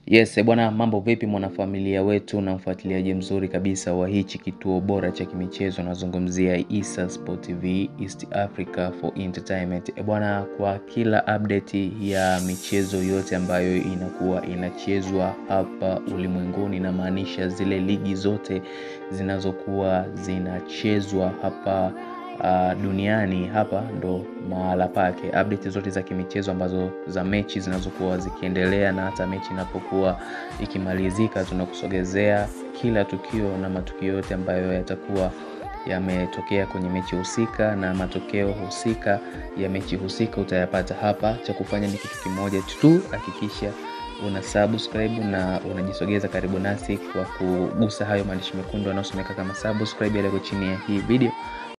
Yes, eh bwana mambo vipi mwanafamilia wetu na mfuatiliaji mzuri kabisa wa hichi kituo bora cha kimichezo nazungumzia Issa Sport TV East Africa for Entertainment. Eh bwana kwa kila update ya michezo yote ambayo inakuwa inachezwa hapa ulimwenguni inamaanisha zile ligi zote zinazokuwa zinachezwa hapa uh, duniani hapa ndo mahala pake. Update zote za kimichezo ambazo za mechi zinazokuwa zikiendelea na hata mechi inapokuwa ikimalizika, tunakusogezea kila tukio na matukio yote ambayo yatakuwa yametokea kwenye mechi husika na matokeo husika ya mechi husika utayapata hapa. Cha kufanya ni kitu kimoja tu, hakikisha una subscribe na unajisogeza karibu nasi kwa kugusa hayo maandishi mekundu yanayosomeka kama subscribe yaliyoko chini ya hii video